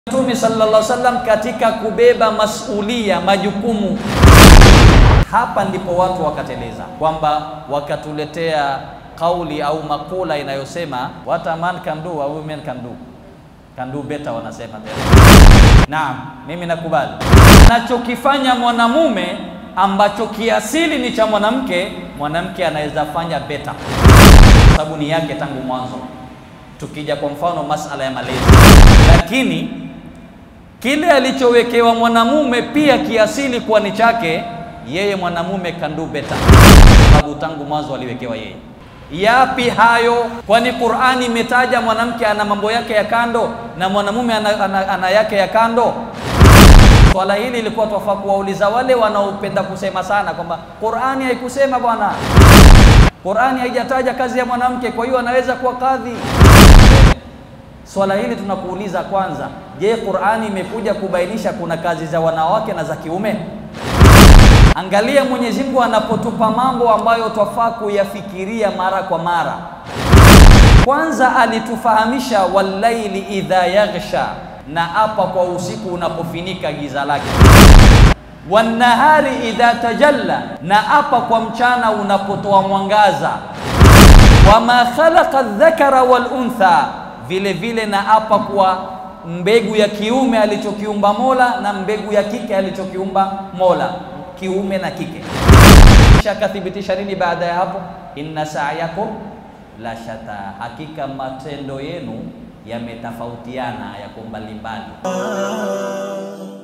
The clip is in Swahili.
Mtume sallallahu alaihi wasallam katika kubeba masulia, majukumu. Hapa ndipo watu wakateleza, kwamba wakatuletea kauli au makula inayosema what a man can do a woman can do can do better, wanasema tena. Naam, mimi nakubali anachokifanya mwanamume ambacho kiasili ni cha mwanamke, mwanamke anaweza fanya better, sababu ni yake tangu mwanzo. Tukija kwa mfano masala ya malezi, lakini kile alichowekewa mwanamume pia kiasili kuwa ni chake yeye, mwanamume can do better, sababu tangu mwanzo aliwekewa yeye. Yapi hayo? Kwani Qur'ani imetaja mwanamke ana mambo yake ya kando na mwanamume ana, ana, ana yake ya kando. Swala hili ilikuwa twafaa kuwauliza wale wanaopenda kusema sana kwamba Qur'ani haikusema bwana, Qur'ani haijataja kazi ya mwanamke, kwa hiyo anaweza kuwa kadhi. Swala hili tunakuuliza kwanza, je, Qur'ani imekuja kubainisha kuna kazi za wanawake na za kiume? Angalia Mwenyezi Mungu anapotupa mambo ambayo twafaa kuyafikiria mara kwa mara. Kwanza alitufahamisha wallaili idha yaghsha, na apa kwa usiku unapofinika giza lake, wanahari idha tajalla, na apa kwa mchana unapotoa mwangaza, wama khalaqa dhakara wal untha, vile vile na apa kwa mbegu ya kiume alichokiumba Mola na mbegu ya kike alichokiumba Mola kiume na kike. Kisha akathibitisha nini baada ya hapo? inna sa'yakum la shata, hakika matendo yenu yametofautiana, yako mbalimbali.